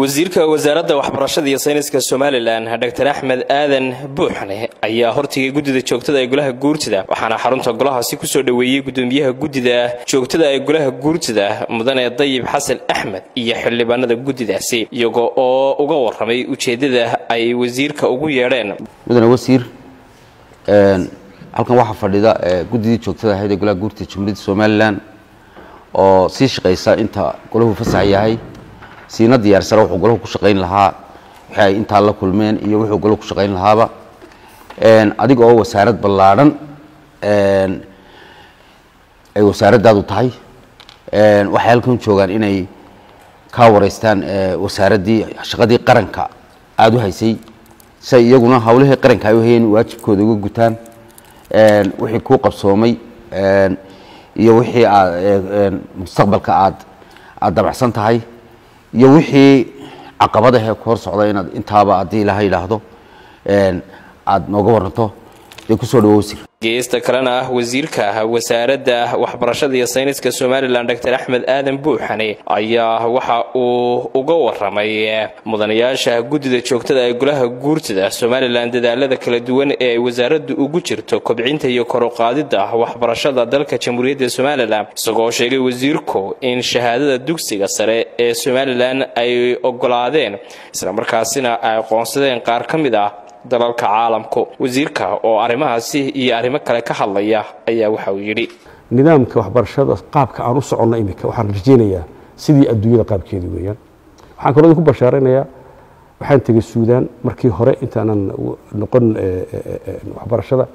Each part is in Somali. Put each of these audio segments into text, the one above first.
wasiirka wasaaradda waxbarashada iyo sayniska somalilan dr axmed aadan buuxne ayaa hortigay guddida joogtada ee golaha guurtida waxaana xarunta golahaasi kusoo dhoweeyey gudoomiyaha guddida joogtada ee golaha guurtida mudane dayib xasan axmed iyo xildhibaanada guddidaasi iyaga oo uga waramay ujeeddada ay wasiirka ugu yeedheen mudane wasiir halkan waxaa fadhida guddidii joogtada ahayd ee golaha guurtida jumhuuriyadda somalilan oo sii shaqaysa inta golahu fasax yahay siina diyaarsana wuxuu golahu ku shaqayn lahaa wixii ay intaa la kulmeen iyo wuxuu golahu ku shaqayn lahaaba adiga oo wasaarad ballaadhan ay wasaaraddaadu tahay waxay halkan joogaan inay kaa wareystaan wasaaraddii shaqadii qaranka aada u haysay si ay iyaguna hawlihii qaranka ay u hayeen waajibkooda uga gutaan wixii kuu qabsoomay iyo wixii aad mustaqbalka aad aada dabacsan tahay iyo wixii caqabadahee ku hor socda inaad intaaba haddii ilaha yidhaahdo aada nooga waranto dee kusoo dhawo wasiir geesta kalena ah wasiirka wasaaradda waxbarashada iyo sayniska somalilan dr axmed aadan buuxane ayaa waxa uu uga waramay mudanayaasha guddida joogtada ee golaha guurtida somalilan dadaalada kala duwan ee ay wasaaraddu ugu jirto kobcinta iyo koruqaadida waxbarashada dalka jamhuuriyadda somalilan isagoo sheegay wasiirku in shahaadada dugsiga sare ee somalilan ay ogolaadeen islamarkaasina ay aqoonsadeen qaar ka mid ah dalalka caalamku wasiirka oo arrimahaasi iyo arrimo kale ka hadlaya ayaa waxa uu yidhi nidaamka waxbarashada qaabka aan u soconno iminka waxaan rajaynayaa sidii adduunyada qaabkeedii weeyaan waxaan kaloo idinku bashaaraynayaa waxaan tegey suudaan markii hore intaanan noqon waxbarashada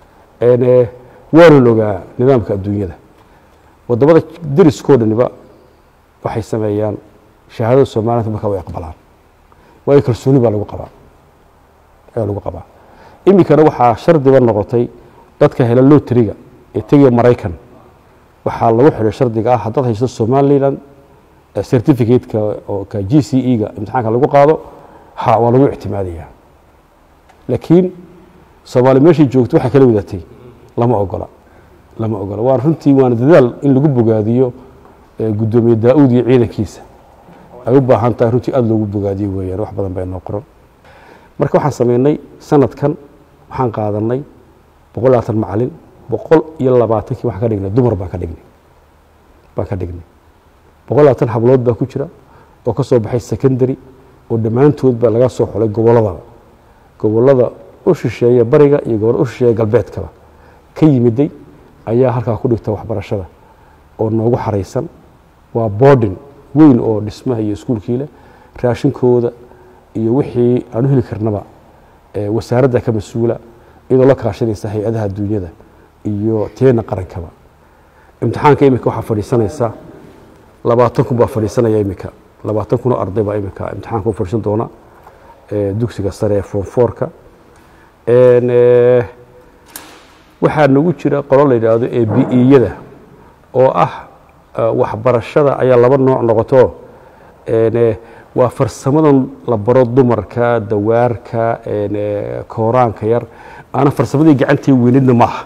waanan ogaa nidaamka adduunyada wadamada deriskoo dhaniba waxay sameeyaan shahaadada soomaaliyanta markaa way aqbalaan waayo kalsooni baa lagu qabaa ayaa lagu qabaa iminkana waxaa shardiba noqotay dadka hela loteriga ee tegaya maraykan waxaa lagu xidhay shardiga ah haddaad haysto somalilan certificate-ka oo ka g c e-ga imtixaanka lagu qaado ha waa lagu ictimaadayaa laakiin soomaali meeshay joogto waxay kala wadatay lama ogola lama ogola waan runtii waana dadaal in lagu bogaadiyo guddoomiye daa-uud iyo ciidankiisa ay u baahan tahay runtii aada loogu bogaadiyo weeyaan wax badan baa inoo qoran marka waxaan sameynay sanadkan waxaan qaadanay boqol labaatan macalin boqol iyo labaatankii waxaan ka dhignay dumar baan ka dhignay baan ka dhignay boqol labaatan hablood baa ku jira oo ka soo baxay secondary oo dhammaantood baa laga soo xulay gobolladaba gobollada u shisheeya bariga iyo gobollada u shisheeya galbeedkaba ka yimiday ayaa halkaa ku dhigta waxbarashada oo noogu xaraysan waa boarding weyn oo dhismaha iyo iskuulkii leh raashinkooda iyo wixii aan u heli karnaba wasaaradda ka mas-uula iyadoo la kaashanaysa hay-adaha adduunyada iyo teena qarankaba imtixaanka iminka waxaa fadhiisanaysa labaatan kun baa fadhiisanaya iminka labaatan kun oo arday baa iminka imtixaanka u fadhiisan doona dugsiga sare ee form fourka waxaa nagu jira qolo la yidhaahdo ee bi-iyada oo ah waxbarashada ayaa laba nooc noqoto waa farsamadan la baro dumarka dawaarka kooraanka yar aana farsamadii gacantii weynidna maaha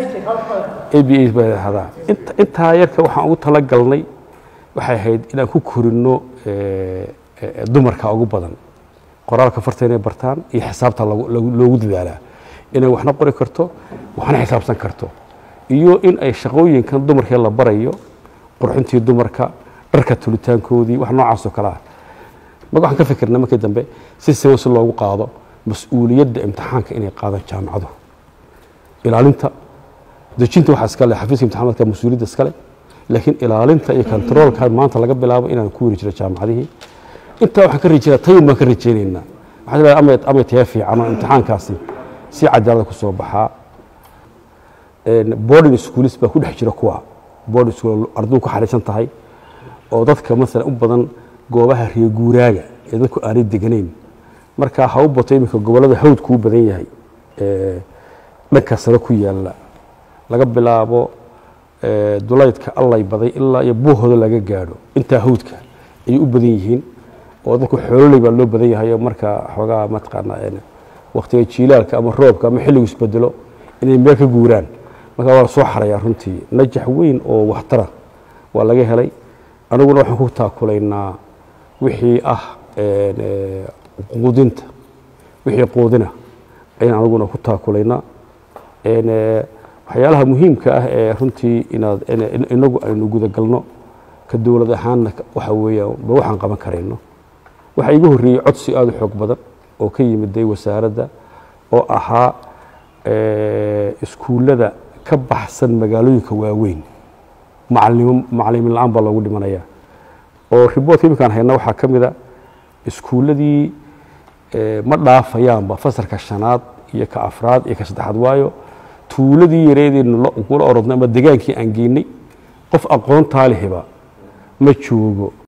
abaa intaa yarka waxaan ugu talagalnay waxay ahayd inaan ku korino dumarka ugu badan qoraalka farta inay bartaan iyo xisaabta loogu dadaalaa inay waxna qori karto waxna xisaabsan karto iyo in ay shaqooyinkan dumarkee la barayo qurxintii dumarka dharka tulitaankoodii wax noocaasoo kale ah marka waxaan ka fikirnay markii dambe si siban si loogu qaado mas-uuliyadda imtixaanka inay qaadaan jaamacadu ilaalinta dejinta waxaa iskale xafiiska imtixaamaadka mas-uuliyadda iskale laakiin ilaalinta iyo kontaroolka maanta laga bilaabo inaan ku weri jiro jaamacadihii intaa waxaan ka rajeyna tayun baan ka rajeynaynaa waxaa leedahay amay amay taya fiican oo imtixaankaasi si cadaalada ku soo baxaa boarding schoolis baa ku dhex jira kuwa boarding school ardaydu ku xariisan tahay oo dadka maalan u badan goobaha reeguuraaga ee dadku aanay deganayn marka ha u bato iminka gobollada hawdku u badan yahay dhanka sare ku yaalla laga bilaabo dulaydka allay baday ilaa iyo buuhooda laga gaadho intaa hawdka ayay u badan yihiin oo dadku xoololey baa loo badan yahay oo marka xoogaa mataqaanaa waktiga jiilaalka ama roobka ama xilligu isbedelo inay meel ka guuraan marka waa la soo xarayaa runtii najax weyn oo waxtara waa laga helay aniguna waxaan ku taakulaynaa wixii ah quudinta wixii quudina ayaan anaguna ku taakulaynaa waxyaalaha muhiimka ah ee runtii inaad inagu aynu gudagalno ka dowlad ahaanna waxa weeyaan ba waxaan qaban karayno waxaa iga horreeyey codsi aada u xoog badan oo ka yimiday wasaaradda oo ahaa iskuullada ka baxsan magaalooyinka waaweyn macalimo macalimin la-aan baa loogu dhimanayaa oo riboortka iminkaan hayna waxaa ka mid a iskuulladii ma dhaafayaanba fasalka shanaad iyo ka afraad iyo ka saddexaad waayo tuuladii yareedeynu kula orodnay ama degaankii aan geynay qof aqoontaa lehiba ma joogo